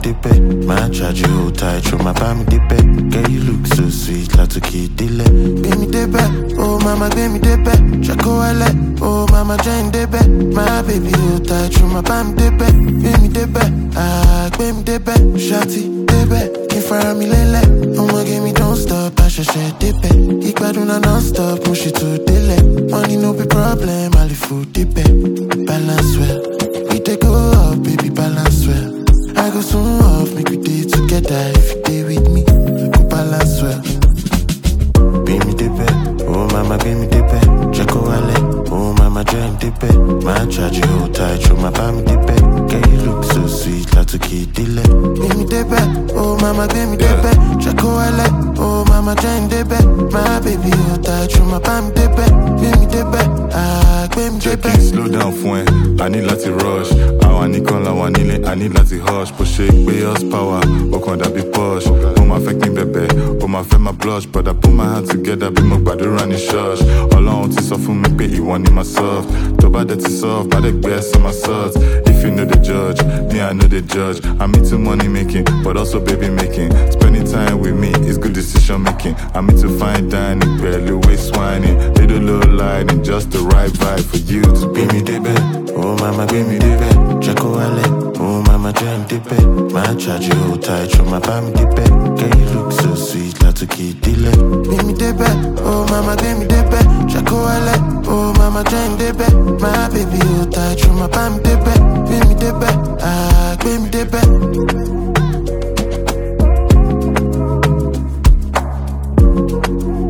débẹ̀ máa charge you hold tight ṣo máa bá mi débẹ̀ girl you look so sweet látòkè délẹ̀ gbé mi débẹ̀ oh mama gbé mi débẹ̀ ṣàkó wálẹ̀ oh mama jẹ́ ń débẹ̀ my baby hold tight ṣo máa bá mi débẹ̀ gbé mi débẹ̀ ah gbé mi débẹ̀ ṣáàtì débẹ̀ kí n fara mi lélẹ̀ ọmọge mi don't stop àṣẹ̀ṣẹ̀ débẹ̀ ìgbádùn náà non stop mo ṣètò délẹ̀ money no be problem àlìfò débẹ̀ balance well we dey go up baby balance well I go soon off make we dey together if you dey with me go balance well. Bí mi débẹ̀, oh mama gbé mi débẹ̀, jẹ́ kó wálẹ̀, oh mama jẹ́ ń débẹ̀, máa charge you hold tight, ṣo máa bá mi débẹ̀, girl you look so sweet látòkè délẹ̀. Bí mi débẹ̀, oh mama gbé mi débẹ̀, jẹ́ kó wálẹ̀, oh mama jẹ́ ń débẹ̀, my baby hold tight, ṣo máa bá mi débẹ̀, gbé mi débẹ̀, ah gbé mi jẹ́ kí débẹ̀. n slow down fún ẹ i need láti rush àwọn nìkan làwọn nílé i need láti hush bó ṣe gbé us power ó kàn dàbí push ó máa fẹ́ kí n bẹ̀bẹ̀ ó máa fẹ́ máa blush but i put my hand together bí mo gbàdúrà ní church ọlọ́run ti sọ fún mi pé ìwọ ni my soft tó bá dẹ̀ ti soft bá dẹ̀ gbé ẹsẹ̀ my salt if you no dey judge me i no dey judge i'm into money making but also baby making spending time with me is good decision making i'm into fine dining pẹ̀lú waist whining little low lighting just the right vibe for you to Gbé be mi débẹ̀, oh mama gbé mi débẹ̀, jẹ́ kó wálẹ̀, oh mama jẹ́ ń débẹ̀, máa charge you hold tight, ṣo máa bá mi débẹ̀, girl you look so sweet látòkè délẹ̀. Gbé mi débẹ̀, oh mama gbé mi débẹ̀, jẹ́ kó wálẹ̀, oh mama jẹ́ ń débẹ̀, my baby hold tight, ṣo máa bá mi débẹ̀, gbé mi débẹ̀, ah gbé mi débẹ̀.